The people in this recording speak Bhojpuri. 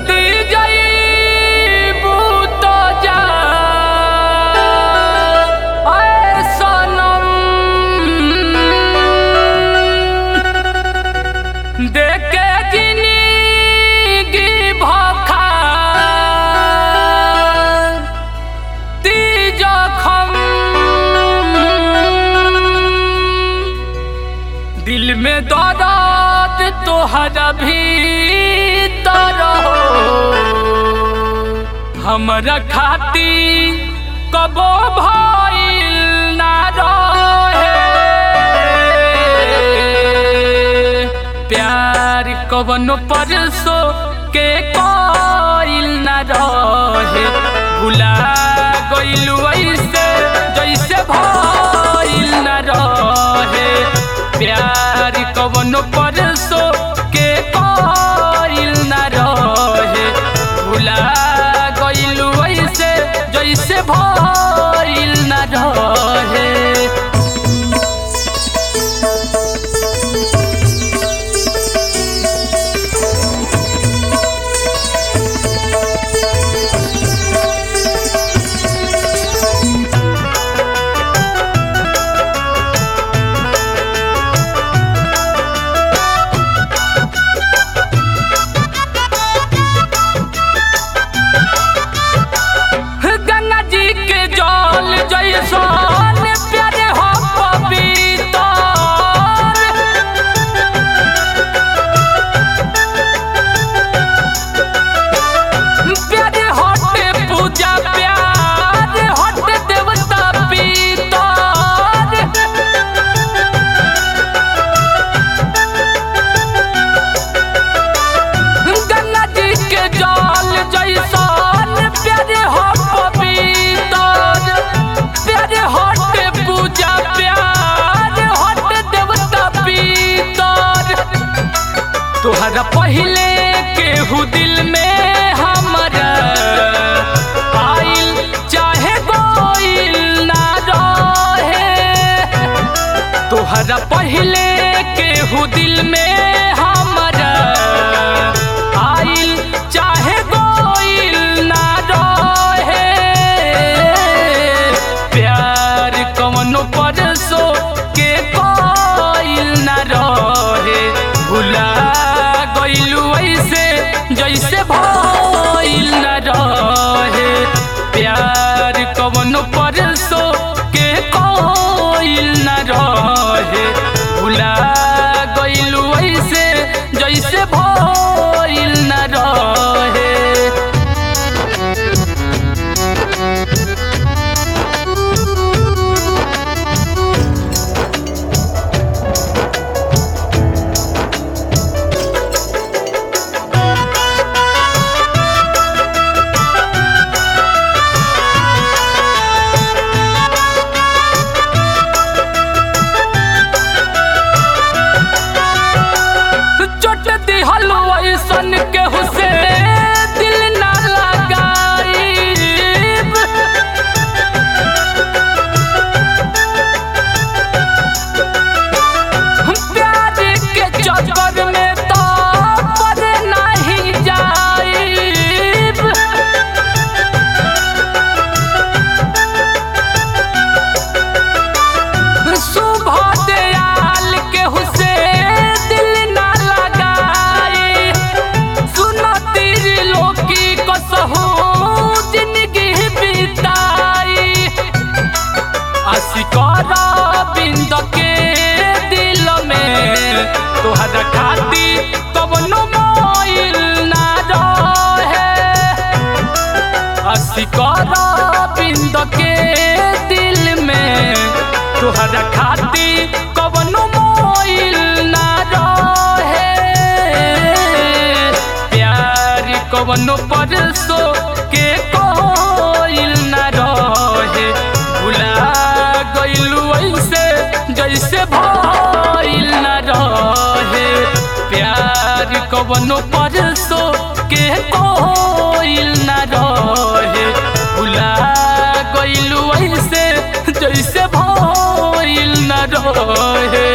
जदी जईबू तो जा आए सनम देखे जिंदगी भखा ती जखम दिल में दर्द तोहरा भीतर हो हमरा खाती कबो भइल ना रहे प्यार कवनो परसो के कोइल ना रहे भुला गइलू ऐसे जैसे भइल ना रहे प्यार कवनो परसो के कोइल ना रहे भुला गइलू ऐसे जैसे भइल ना रहे गंगा जी के जल जैसन प्यारे हो पवित्र प्यारे हटे पूजा प्यार हटे देवता पितर गंगा जी के जल जैसन प्यारे हो पवित्र प्यारे हटे पूजा प्यार हटे देवता पितर तोहरा पहले केहू दिल में हमरा आइल चाहे गोइल ना रहे तोहरा पहले केहू दिल में हमरा आइल चाहे गोइल ना रहे प्यार कवनो परसो के कोइल ना रहे भुला गइलू ऐसे जैसे भइल ना रहे प्यार कवनो परसो के कोइल ना रहे भुला गइलू ऐसे जैसे भइल ना रहे चोट दिहल ऐसन केहू से दिल ना लगाईब प्यार के चक्कर में तो पड़ नहीं जाईब सुबह दयाल के हुसे दिल ना लगाए सुनो तेरी लोकी को सहू जिंदगी बिताई असिकारा बिंद के दिल में तोहरा खाती कवनो मोइल ना रहे असिकारा बिंद के दिल में तोहरा खाती कवनो मोइल ना रहे प्यार कवनो परसो के कोइल ना रहे भुला गइलू ऐसे जैसे भइल ना रहे प्यार कवनो परसो के कोइल ना रहे भुला गइलू ऐसे जैसे भइल ना रहे